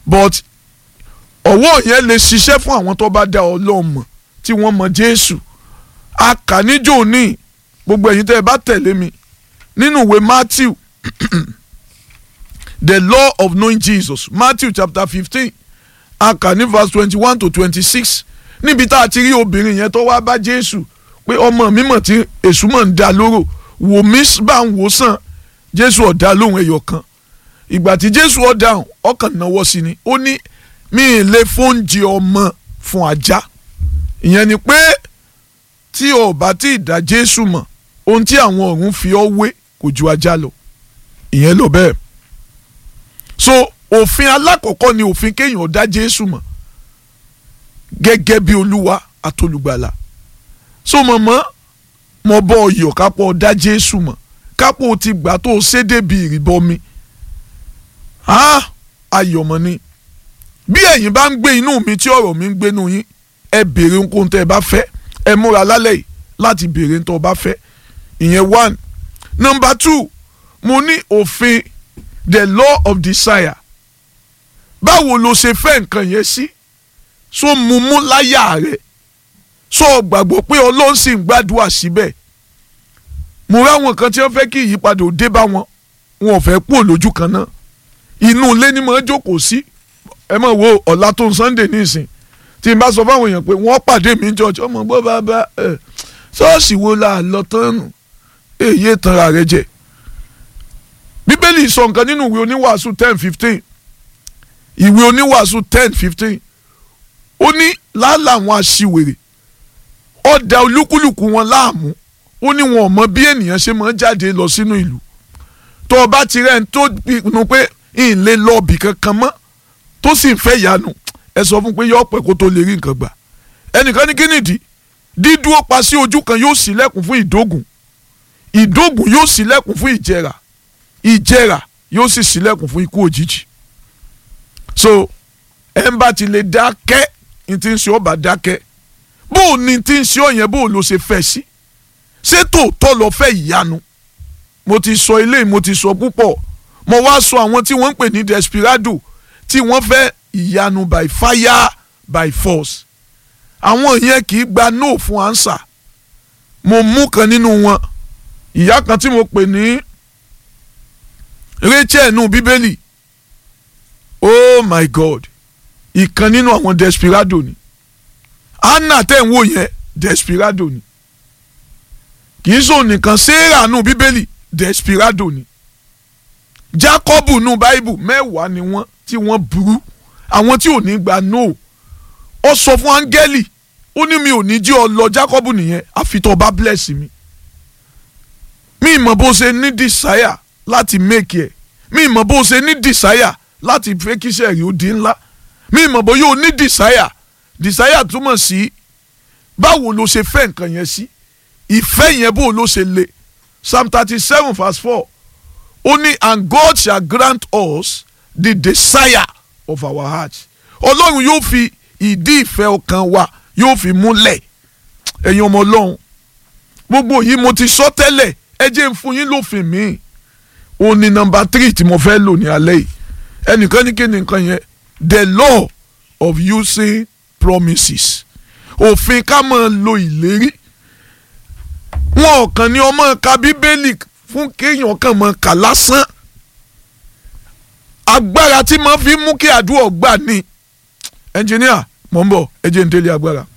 but ọwọ́ yẹn lè ṣiṣẹ́ fún àwọn tó bá dá Ọlọ́run mọ̀ tí wọ́n mọ̀ Jésù a kà níjó ní gbogbo ẹ̀yin tẹ́ ẹ bá tẹ̀lé mi nínú ìwé Matthew the law of knowing Jesus Matthew chapter fifteen a kà ní verse twenty-one to twenty-six níbi tá a ti rí obìnrin yẹn tó wá bá Jésù pé ọmọ mi mọ̀ tí èṣù mọ̀ ń da lóró wò mí bá ń wò sàn Jésù ọ̀dà lóhùn ẹ̀yọ̀ kan ìgbà tí Jésù ọ̀dà ọkàn náwó sí ni ó ní mi ì lè fóúnjẹ ọmọ fún ajá ìyẹn ni pé tí o bá tí ì dá Jésù mọ̀ ohun tí àwọn ọ̀run fi ọ́ wé kò ju ajá lọ ìyẹn ló bẹ́ẹ̀ so òfin alákọ̀ọ́kọ́ ni òfin kéèyàn dá Jésù mọ̀ gẹ́gẹ́ bí olúwa àtolùgbàlà so mọ̀mọ́ mo bọ́ ọyọ̀ kápọ̀ dá Jésù mọ̀ kápọ̀ ti gbà tó ṣe débi ìrìbọmi ayọ̀mọ̀ ni bí ẹ̀yin bá ń gbé inú mi tí ọ̀rọ̀ mi ń gbénu yín ẹ béèrè ohunkóhun tẹ́ ẹ bá fẹ́ ẹ múra lálẹ́ yìí láti béèrè ohun tó bá fẹ́ ìyẹn one number two mo ní òfin the law of desire báwo lo ṣe fẹ́ nǹkan yẹn sí so mú mú láyà rẹ̀ so gbàgbọ́ pé ọlọ́run sì ń gbàdúrà síbẹ̀ mo ráwọn kan tí wọ́n fẹ́ kí ìyípadà ò dé bá wọn wọn ò fẹ́ kú lójú kan náà inú ilé ni mo jókòó sí ẹ mọ̀ wo ọ̀la tó ń Sunday nísìn tí n bá sọ fáwọn èèyàn pé wọ́n pàdé mi church ọmọ gbọ́ bàbá ẹ̀ ṣọ́ọ̀ṣì wo la lọ tán nù èyí tanra rẹ jẹ bíbélì sọ nǹkan nínú ìwé oníwàásù ten fifteen ìwé oníwàásù ten fifteen ó ní làálàá àwọn aṣiwèrè ọ̀dà olúkúlùkù wọn láàmú ó ní wọn ò mọ bí ènìyàn ṣe máa jáde lọ sínú ìlú tó o bá ti rẹ̀ ń tó pinnu pé ń lè lọ ibì kankan mọ́ tó sì ń fẹ́ ìyanu ẹ sọ fún pé yọ pẹ́ kó tó lè rí nǹkan gbà ẹnìkan ní kí nìdí dídúró pa sí ojú kan yóò ṣílẹ̀kùn fún ìdógùn ìdógùn yóò ṣílẹ̀kùn fún ìjẹrà ìjẹrà yóò sì ṣílẹ̀kùn fún ikú òjijì so ẹ ń bá ti lè dákẹ́ ní ti ń ṣe ọba dákẹ́ bó o ní ti ń ṣe ọ̀yẹn bó o ló ṣe fẹ́ sí ṣé tòótọ́ lọ fẹ́ ìyanu mo ti sọ eléyìí mo ti sọ púpọ̀ mo wá sọ àwọn tí wọ́n ń pè ní desperado tí wọ́n fẹ́ ìyanu by fire by force àwọn yẹn kì í gba no fún answer mo mú kan nínú wọn ìyá kan tí mo pè ní Rachel nù bíbélì oh my god ìkan nínú àwọn desperado ni Anna tẹ̀ ń wò yẹn desperado ni kì í sọ nìkan Sarah nù bíbélì desperado ni Jacob nù báíbù mẹ́wàá ni wọ́n tí wọ́n burú àwọn tí ò ní gba no ó sọ fún áńgẹ́lì ó ní mi ò ní jí ọ lọ Jacob nìyẹn àfi tó bá bless mi mi mọ̀ bó ṣe ní desire láti make ẹ̀ mi mọ̀ bó ṣe ní desire láti fẹ́ kí iṣẹ́ rí ó di ńlá mi mọ̀ bó yóò ní desire desire túmọ̀ sí báwo ló ṣe fẹ́ nǹkan yẹn sí ìfẹ́ yẹn bó ló ṣe le psalm thirty seven verse four ó ní and God shall grant us the desire of our heart ọlọ́run yóò fi ìdí ìfẹ́ ọkàn wa yóò fi múlẹ̀ ẹ̀yin ọmọ ọlọ́run gbogbo yìí mo ti sọ tẹ́lẹ̀ ẹ jẹ́ ń fún yín lófin mi òun ni nọ́mbà three tí mo fẹ́ lò ní alẹ́ yìí ẹnìkan ní kí ni nǹkan yẹn the law of using promises òfin ká máa lo ìlérí wọn ò kàn ní ọmọ ka bíbélì fún kéèyàn kàn máa kà lásán agbára tí máa fi mú kí àdúrà gbà ní ẹnjìníà mọ̀ ń bọ̀ ẹ jẹ́ ń délé agbára.